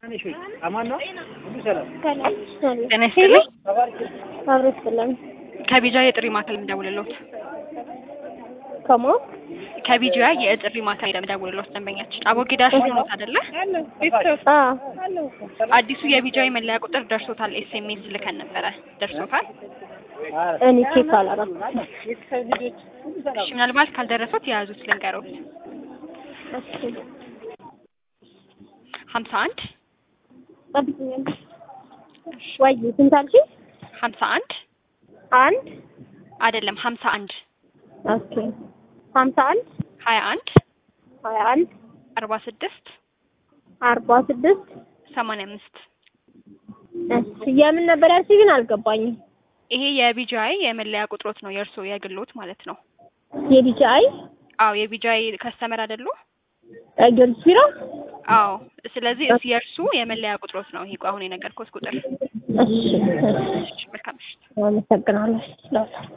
አማን ነው ሁሉ ሰላም ጤና ይስጥልኝ። አብሮ ይስጥልን። ከቢጃ የጥሪ ማዕከል የምደውልልዎት ከማ ከቢጃ የጥሪ ማዕከል የምደውልልዎት ደንበኛችን አቦጊዳ ሽኖት አይደለ? አ አዲሱ የቢጃ መለያ ቁጥር ደርሶታል። ኤስኤምኤስ ልከን ነበረ። ደርሶታል? እኔ ቼክ አላረኩም። እሺ፣ ምናልባት ካልደረሱት የያዙት ልንገሮት። እሺ ሀምሳ አንድ ጠብቂኝ። ወይ ስንት አልሽኝ? ሀምሳ አንድ አንድ አይደለም ሀምሳ አንድ ኦኬ ሀምሳ አንድ ሀያ አንድ ሀያ አንድ አርባ ስድስት አርባ ስድስት ሰማንያ አምስት እሺ የምን ነበር ያልሽኝ ግን አልገባኝም። ይሄ የቢጃይ የመለያ ቁጥሮት ነው የእርሶ የግሎት ማለት ነው። የቢጂአይ አዎ የቢጃይ ከስተመር አይደሉ? ጊዮርጊስ ቢራ አዎ ስለዚህ እስ የእርሱ የመለያ ቁጥሮት ነው ይሄ አሁን የነገርኩት ቁጥር። እሺ እሺ መልካም ምሽት። አመሰግናለሁ።